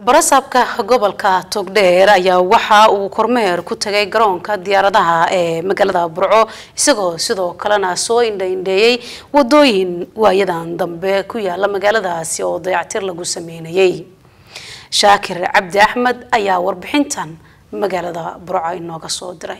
barasaabka gobolka togdheer ayaa waxa uu kormeer ku tagay garoonka diyaaradaha ee magaalada burco isagoo sidoo kalena soo indhaindheeyey wadooyin waayadan dambe ku yaala magaaladaasi oo dayactir lagu sameynayay shaakir cabdi axmed ayaa warbixintan magaalada burco inooga soo diray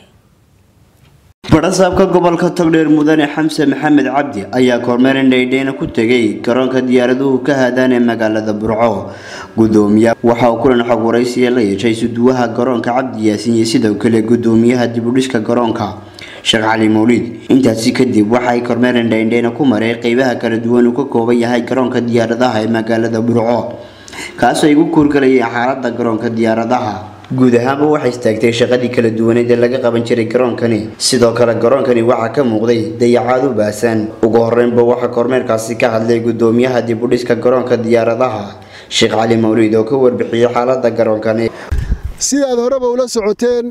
barasaabka gobolka togdheer mudane xamse maxamed cabdi ayaa kormeer indhaydheyna ku tegay garoonka diyaaraduhu ka haadaan ee magaalada burco gudoomiya waxa uu kulan xog waraysiya la yeeshay suduwaha garoonka cabdi yaasiin iyo sidoo kale gudoomiyaha dibudhiska garoonka sheekh cali mawliid intaasi kadib waxa ay kormeer indhaindheyna ku maray qeybaha kala duwan uu ka kooban yahay garoonka diyaaradaha ee magaalada burco kaasoo ay ugu kuurgalayeen xaalada garoonka diyaaradaha guud ahaanba waxay istaagtay shaqadii kala duwaneed ee laga qaban jiray garoonkani sidoo kale garoonkani waxaa ka muuqday dayacaad u baahsan ugu horeynba waxaa kormeerkaasi ka hadlay gudoomiyaha dibudhiska garoonka diyaaradaha sheekh cali mawliid oo ka warbixiyey xaalada garoonkani sidaad horeba ula socoteen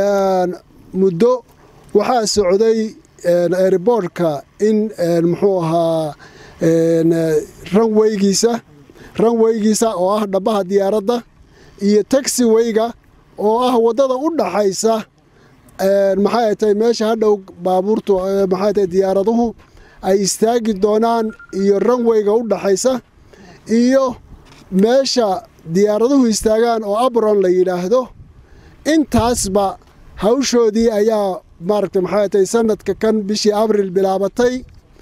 muddo waxaa socday airboortka in muxuu ahaa ranweygiisa ranweygiisa oo ah dhabaha diyaaradda iyo taxiweyga oo ah waddada u dhaxaysa maxay tahay meesha hadhow baabuurtu maxay tahay diyaaraduhu ay istaagi doonaan iyo ranweyga u dhaxaysa iyo meesha diyaaraduhu istaagaan oo abron la yidhaahdo intaasba hawshoodii ayaa maaragtay maxay tahay sanadka kan bishii abril bilaabatay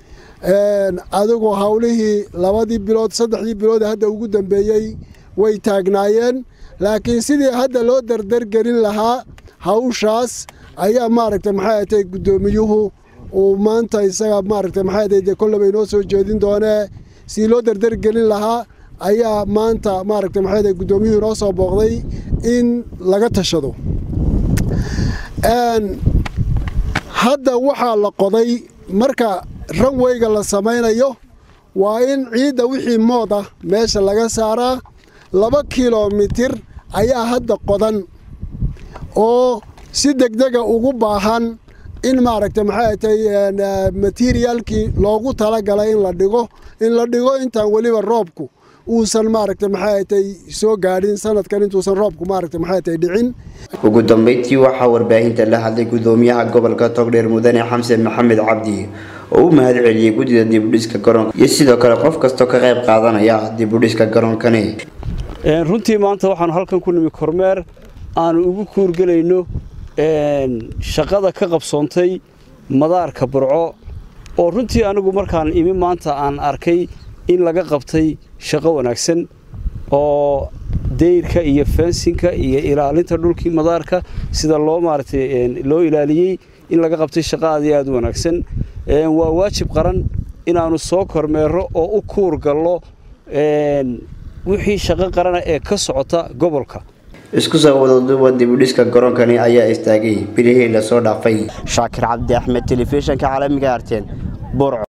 adigoo howlihii labadii bilood saddexdii bilood hadda ugu dambeeyey way taagnaayeen laakiin sidii hadda loo dardargelin lahaa hawshaas ayaa maaragtay maxay tahay guddoomiyuhu uu maanta isaga maaragtay maxay tahay dee kollaba inoo soo jeedin doonee sidii loo dardargelin lahaa ayaa maanta maaragtay maxay tahay guddoomiyuhu inoo soo booqday in laga tashado hadda waxaa la qoday marka ranweyga la samaynayo waa in ciidda wixii mood ah meesha laga saaraa laba kilomitir ayaa hadda qodan oo si degdega ugu baahan in maaragtay maxay tahay materiaalkii loogu talagalay in la dhigo in la dhigo intaan weliba roobku uusan maaragtay maxay tahay soo gaadhin sanadkan intuusan roobku maaragtay maxay tahay dhicin ugu dambeyntii waxaa warbaahinta la hadlay gudoomiyaha gobolka togdheer mudane xamse maxamed cabdi oo u mahad celiyey guddida dibudhiska garoonka iyo sidoo kale qof kastoo ka qayb qaadanaya dibudhiska garoonkani runtii maanta waxaanu halkan ku nimi kormeer aanu ugu kuurgelayno shaqada ka qabsoontay madaarka burco oo runtii anigu markaan imi maanta aan arkay in laga qabtay shaqo wanaagsan oo dayrka iyo fensinka iyo ilaalinta dhulkii madaarka sida loo maaragtay loo ilaaliyey in laga qabtay shaqo aad iyo aad u wanaagsan waa waajib qaran inaannu soo kormeero oo u kuur gallo wixii shaqo qarana ee ka socota gobolka isku soo wadaduuba dibudhiska garoonkani ayaa istaagay bilihii lasoo dhaafay shaakir cabdi axmed telefishinka caalamiga arteen burco